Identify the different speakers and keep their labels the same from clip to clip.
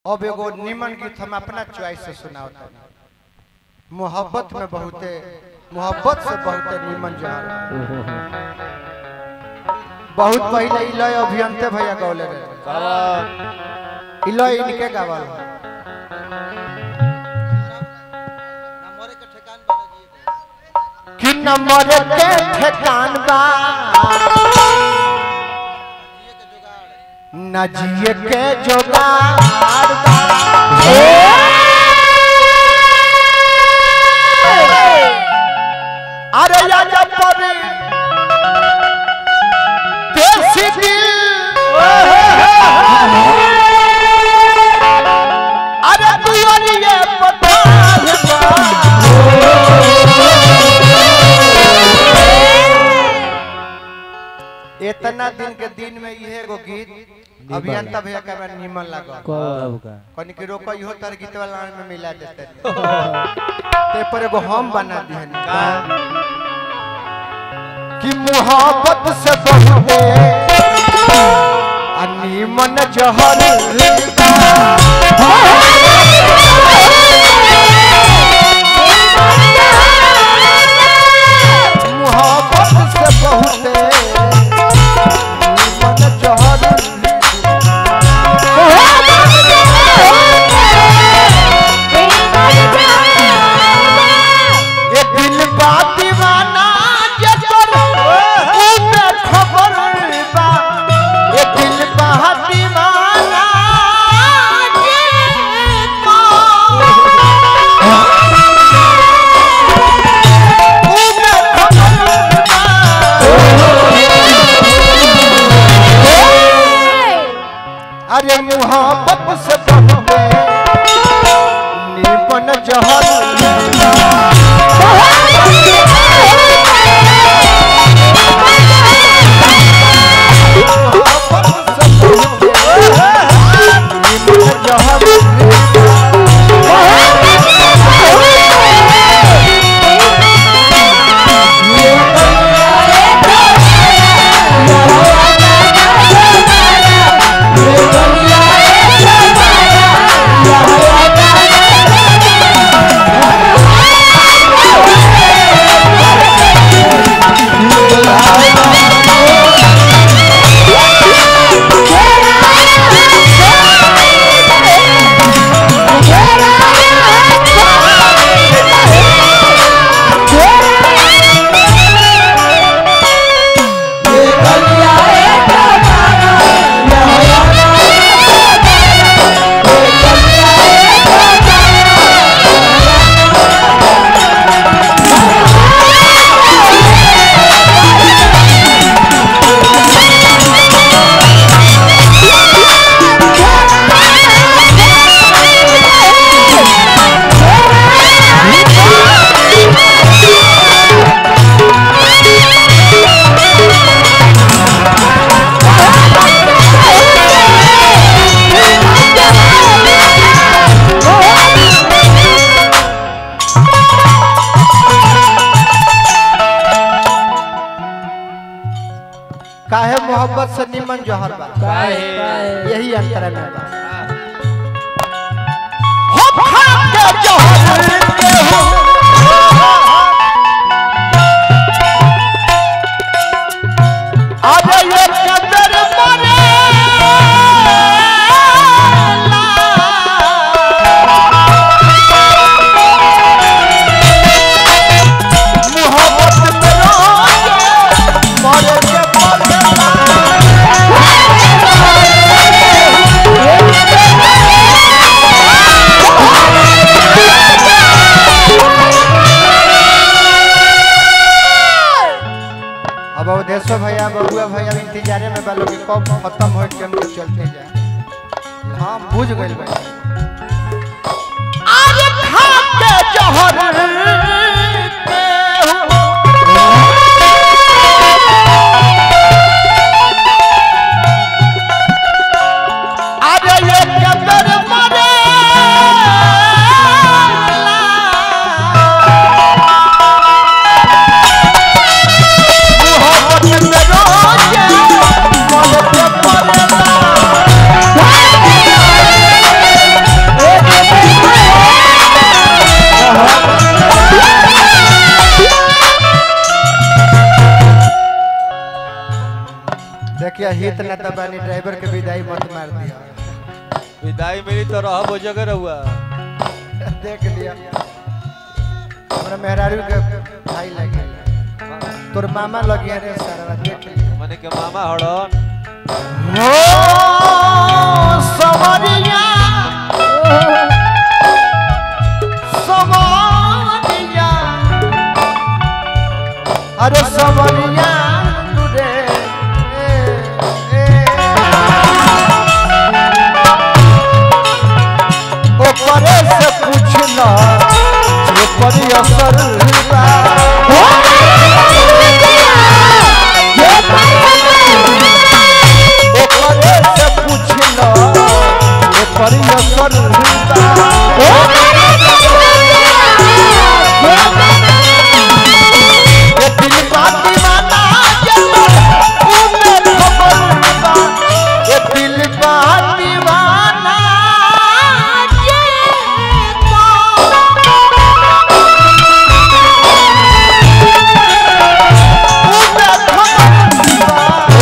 Speaker 1: अब एगो निमन गीत हम अपना चॉइस से सुनाओ मोहब्बत में बहुते मोहब्बत से बहुते निमन जहर बहुत पहले इलय अभियंते भैया गौले रहे इलय इनके गावल कि नंबर के ठेकान बा न जिए के जोगाड़ बा अरे राजा पर देसी दिल अरे दुआरिये पठान बा इतना दिन के दिन में ये एगो गीत अभियंता भैया का हमरा निमन लागल
Speaker 2: कब का
Speaker 1: कनी के रोको इहो तर गीत वाला में मिला देते ते पर एगो हम बना दिहन कि मोहब्बत से बहुते अनिमन जहर मोहब्बत से बहुते अनिमन जहर ये दिल बा दीवाना जे कर उमे खबर बा ये दिल बा दीवाना जे कर उमे खबर बा अरे मोहब्बत से बहुते निपन जहर काहे मोहब्बत से निमन जहर बा
Speaker 2: काहे?
Speaker 1: यही अंतर में बा हो खाके जहर के हो अरे ये कदर मरेला मोहब्बत में रोके मरे के मरेला अब अवधेश्वर भैया बबुआ भैया इंतजारे में बालो कि कब खत्म हो के हम लोग चलते जाए हाँ बुझ गए भाई आज खा के जहर अरे ये कदर मरे मोहब्बत में रोके मरे के मरेला बानी ड्राइवर के विदाई मत मार दिया
Speaker 2: विदाई मिली तो रह वो जगह रहुआ
Speaker 1: देख लिया हमरा मेहरारू के भाई लगे तोर मामा लगे रे सारा देख लिया
Speaker 2: मने के मामा हड़न
Speaker 1: हो समरिया समरिया अरे समरिया रे ए, ए। ओकरे से पूछना जे परी असर बा ओकरे से पूछना जे परी असर बा ये दिल का दीवाना जब उम्र खबर बा ये दिल का दीवाना उम्र खबर बा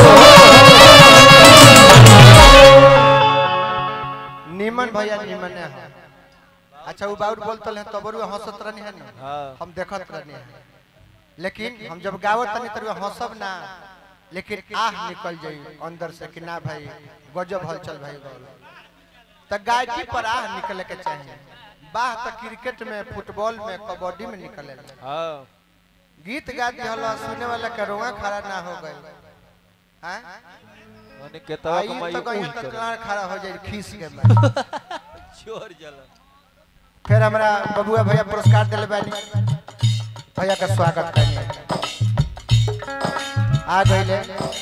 Speaker 1: निमन भैया निमन है अच्छा वो बाउर बोलतल है तबरू हंसत रहनी है ना
Speaker 2: हां
Speaker 1: हम देखत रहनी है लेकिन हम जब गावत तनी तर हंसब ना लेकिन आह निकल जाई अंदर से कि ना भाई गजब हलचल भाई गौल त गायकी पर आह निकले के चाहिए बाह त क्रिकेट में फुटबॉल में कबड्डी में निकले
Speaker 2: हां
Speaker 1: गीत गा दिहल सुने वाला के रोआ खड़ा ना हो गए हैं
Speaker 2: मने के तवा
Speaker 1: आई
Speaker 2: कमाई
Speaker 1: तो कहीं
Speaker 2: कुछ
Speaker 1: तक
Speaker 2: करे
Speaker 1: खड़ा हो जाए खीस के में
Speaker 2: चोर जला
Speaker 1: फिर हमरा बबुआ भैया पुरस्कार दिले बानी भैया का स्वागत करनी आ गईले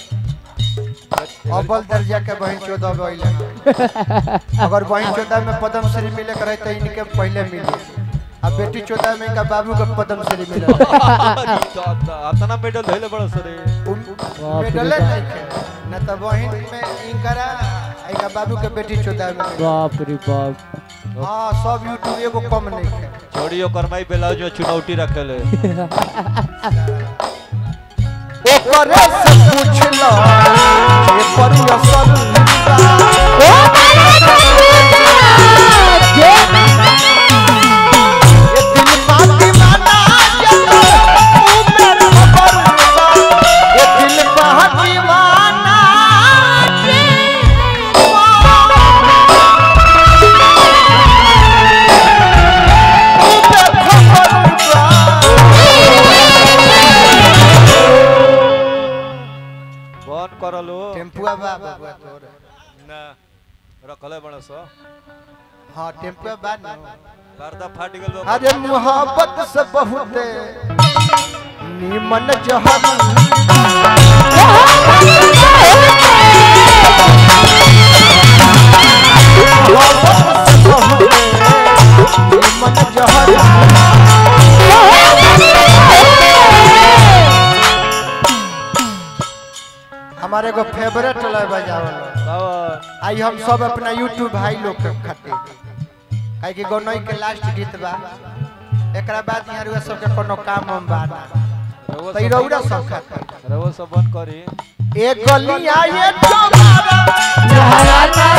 Speaker 1: अव्वल दर्जा के बहन चौदह गईले अगर बहन चौदह में पद्म श्री मिले करे तो इनके पहले मिले अब बेटी चौदह में इनका बाबू का पद्म श्री मिले
Speaker 2: अतना मेडल धइले बड़ा सरे
Speaker 1: मेडल नहीं खे न तो बहन में इनकरा इनका बाबू के बेटी चौदह में मिले।
Speaker 3: बाप रे बाप
Speaker 1: हाँ सब यूट्यूब एगो कम नहीं खे
Speaker 2: छोड़ियो करमाई ब्लाउज में चुनौती रखले
Speaker 1: ओकरे से पूछ लो ये परी असल बा। ये दिल का दीवाना जब उम्र खबर बा। ये दिल का दीवाना उम्र खबर बा।
Speaker 2: बन करलो
Speaker 1: टेम्पुआ बा बबुआ तोर
Speaker 2: ना रखले बड़ा सो
Speaker 1: हाँ टेम्पुआ बा न
Speaker 2: पर्दा फाट गेल बा
Speaker 1: अरे मोहब्बत से बहुत नीमन जहर मोहब्बत से बहुत नीमन जहर हमारे को फेवरेट लय बजावल
Speaker 2: बाबा
Speaker 1: आई हम सब अपना यूट्यूब भाई लोग के खातिर काहे कि गौनई के लास्ट गीत बा एकरा बाद यहाँ रुआ सब के कोनो काम हम बा ना
Speaker 2: रउआ
Speaker 1: तई
Speaker 2: सब-
Speaker 1: रौरा सब खातिर
Speaker 2: रउआ सब बन करी
Speaker 1: एक गलिया ये तुम्हारा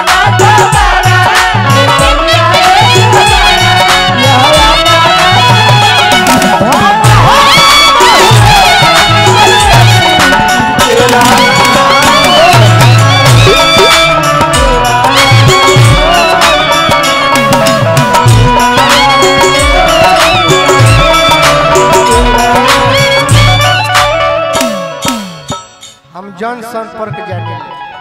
Speaker 1: हम जन संपर्क जाने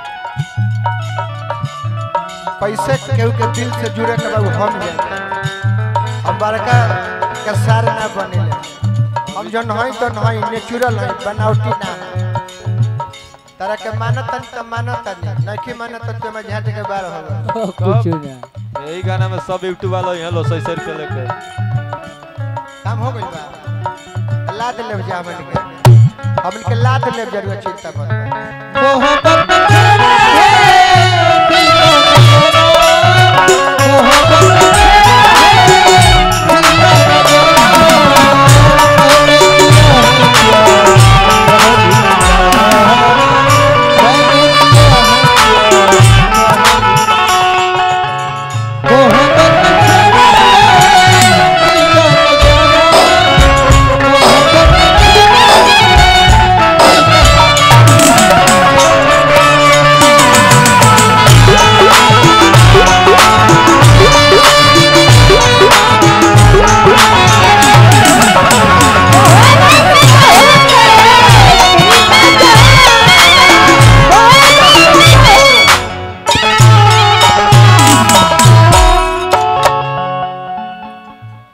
Speaker 1: कैसे केहू के दिल से जुड़े के बाद हम जाने हम बड़का के सार ना बनेले हम जन हई तो नहीं नेचुरल है बनावटी ना है तारा के मानत त मानत नहीं नहीं मानत तो मैं झाट के बार हो
Speaker 3: कुछ ना
Speaker 2: यही गाना में सब यूट्यूब वाला यहाँ लो सही सही पे लेके
Speaker 1: काम हो गइल बा लाद लेब जा हमन के हमन के लाद लेब जरूर चिंता मत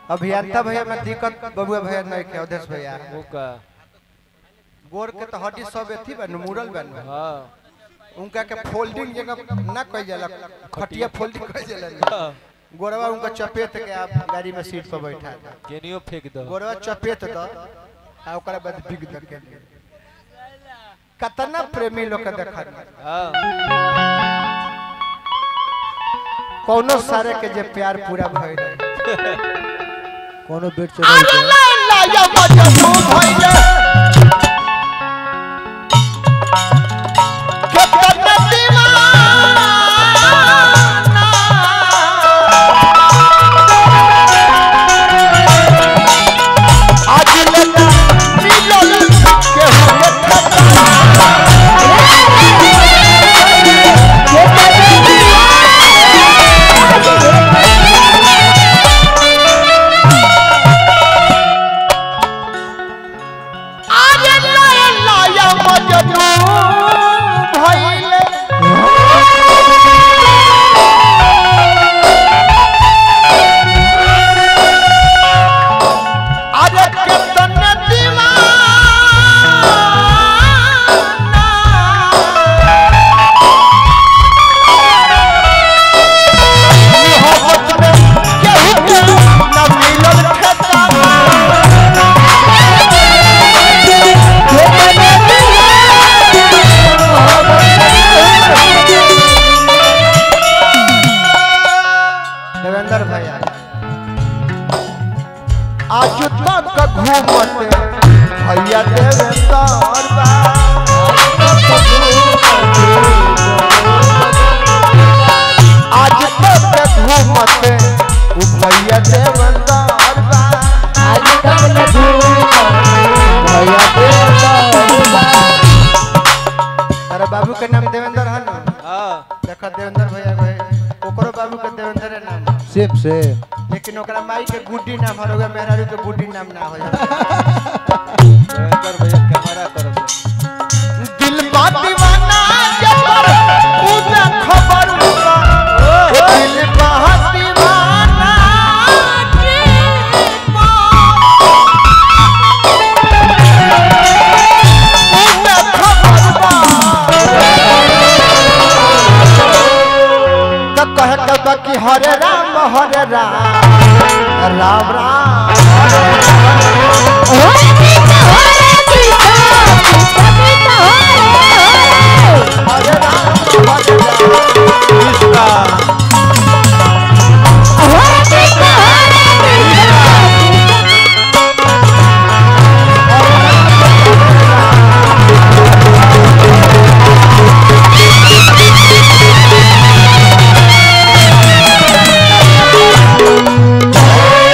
Speaker 1: अभियंता भैया में दिक्कत बबुआ भैया नहीं के अवधेश भैया
Speaker 2: वो का
Speaker 1: गोर के तो हड्डी सब एथी बन मुरल बन
Speaker 2: हाँ
Speaker 1: उनका के फोल्डिंग जगह ना कह जाला खटिया फोल्डिंग कह जाला
Speaker 2: हाँ।
Speaker 1: गोरवा उनका चपेट के आप गाड़ी में सीट पर बैठा दे
Speaker 2: केनियो फेंक दो
Speaker 1: गोरवा चपेट द आ ओकरा बाद बिग द के कतना प्रेमी लोग के देखा
Speaker 2: हाँ
Speaker 1: कोनो सारे के जे प्यार पूरा भइल रहे
Speaker 3: कोनो बेड चढ़ाई के
Speaker 1: लाया मजनू भइले केतना दीवाना आज लेना मिलल केहू के ठेकाना आज लाया लाया मजनू भइले अरे केतना दीवाना मोहब्बत में केहू के न मिलल ठेकाना देवेंद्र भैया आज तक घूमत भैया देवेंद्र बा। आज तक घूमत उ भैया देवेंद्र बा। तारा बाबू के नाम देवेंद्र है ना
Speaker 2: हाँ
Speaker 1: देखा देवेंद्र भैया भाई ओकरो बाबू के देवेंद्र है नाम है।
Speaker 3: सेम से
Speaker 1: लेकिन ओकरा माई के गुड्डी नाम हर होगा मेहरारू के गुड्डी नाम ना हो जाए
Speaker 2: देवेंद्र भैया कैमरा करो
Speaker 1: दिल बा दीवाना जबर पूजा खबर बा दिल बा दीवाना पूजा खबर बा तो कह कब कि हरे राम हरे राम राम राम हरे राम हरे राम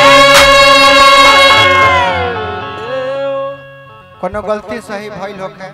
Speaker 1: कोनो गलती सही भइल होखे